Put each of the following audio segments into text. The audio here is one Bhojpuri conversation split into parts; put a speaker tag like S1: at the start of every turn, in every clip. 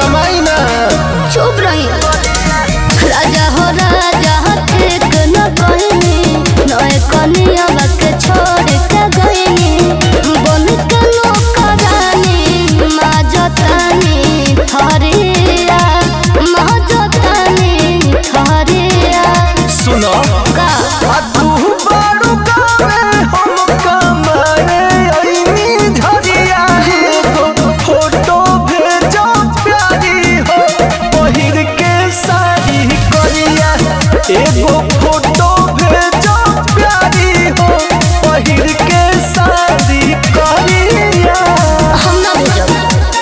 S1: कमाई ना
S2: चुप रही राजा हो राजा ठीक न कहनी नए कनिया के छोड़ के गईनी बन के नौकरानी माँ जतानी थरिया माँ जतानी थरिया
S1: सुनो
S2: का
S1: आ तू बारू गावे हम कमाए ओइनी झरिया एगो फोटो भेजो प्यारी हो पहिर के साड़ी करिया एगो फोटो भेजो प्यारी हो पहिर के साड़ी करिया
S2: हम ना भेजब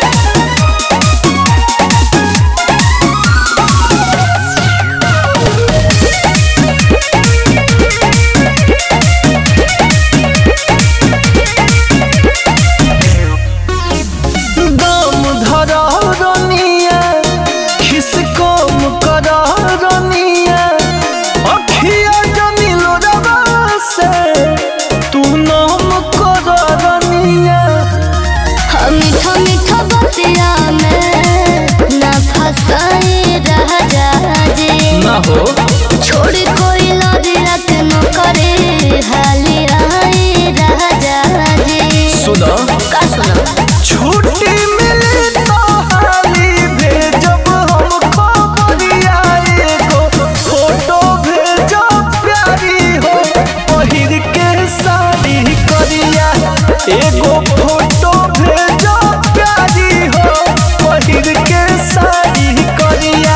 S1: दम धर रनिया खिस कम कर रनिया अखिया जनिलो रवा से तू नाम कर रनिया
S2: हम मीठा मीठा बतिया में ना फसाए राजा जी
S1: ना हो
S2: छोड़ कोई लदिया के न करे हाली आए राजा जी
S1: सुनो
S2: का सुना
S1: छुट्टी मिले तो हाली भेजब हम खबरिया एगो फोटो भेजो प्यारी हो पहिर के साड़ी करिया एगो फोटो भेजो प्यारी हो पहिर के साड़ी करिया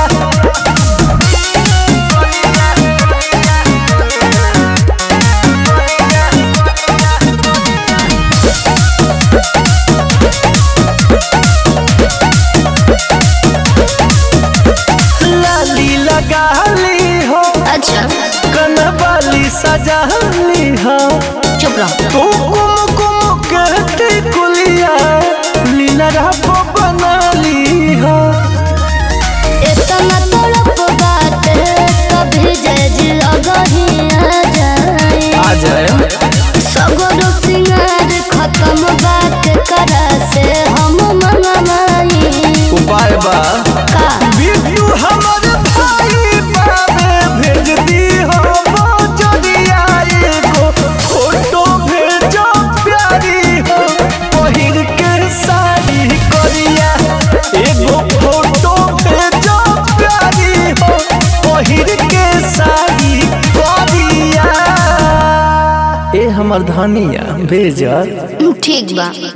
S1: लाली लगा ली हो
S2: अच्छा
S1: कनवाली सजा ली हो
S2: चुप रहो
S1: तू कुम कुम कहती कुलिया लीला रहा बना ली हो
S2: इतना तड़प बात कभी जज लगही आ जाए
S1: आ जाए
S2: सगरो सिंगार खत्म बात करा से हम मंगवाई
S1: उपाय बा
S2: का
S1: बिट्टू हमर भाई बाबे भेज दी हो जदिया एगो फोटो भेजो प्यारी हो पहिर के साड़ी करिया एगो फोटो भेजो प्यारी हो पहिर के साड़ी करिया ए हमर धनिया भेजत
S2: ठीक बा